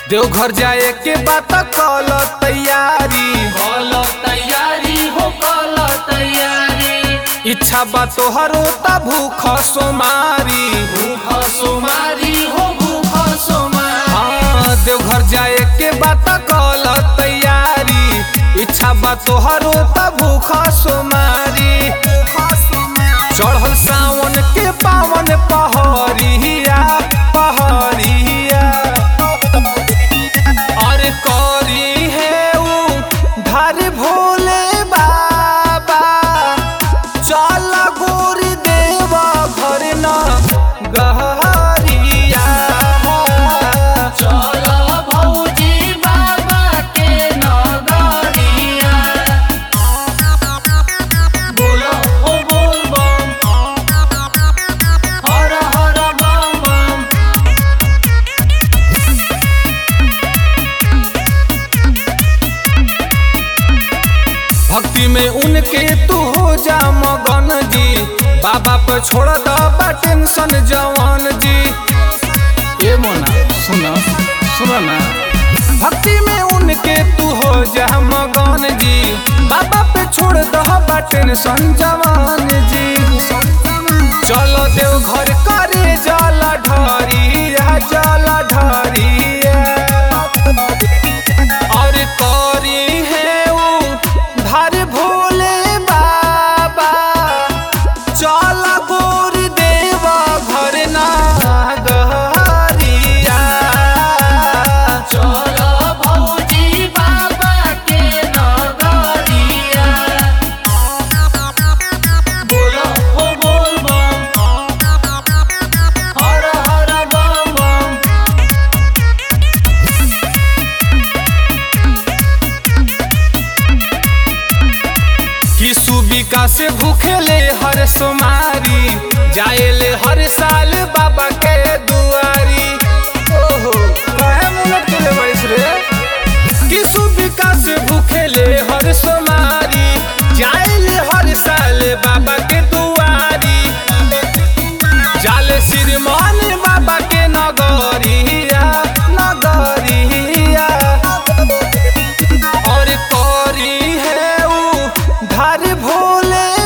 देवघर जाए के बात कल तैयारी कल तैयारी हो कल तैयारी इच्छा बा तोहरो त भूख सोमारी भूख सोमारी हो भूख सोमारी हाँ देवघर जाए के बात कल तैयारी इच्छा बा तोहरो त भूख सोमारी चढ़ल सावन के पावन पहरिया पहरिया और करी है ऊ धर भोले बाबा चल गोरी देवा घर न गहरिया चल भौजी बाबा के नगरिया बोलो ओ बोल बम हर हर बम बम भक्ति में उनके तू हो जा मगन जी बाबा पे छोड़ द बा टेंशन जवान जी ए मोना सुना सुना ना भक्ति में उनके तू हो जा मगन जी बाबा पे छोड़ द बा टेंशन जवान जी चलो देव घर करे जल ढरिया जल ढरिया और करी है ऊ धर भोले बाबा चल गोर देवा घर ना गहरिया चल भौजी बाबा के नगरिया बोलो ओ बोल बम हर हर बम बम कि सुबिका से भूखेले हर सोमारी जाएले हर साल बाबा के दुआरी ओहो काहे मुलट के ले बैस रे कि सुबिका से भूखेले हर सोमारी जाएले हर साल बाबा के दुआरी जाले श्रीमान बाबा के नगरिया नगरिया और करी है ऊ धर भोले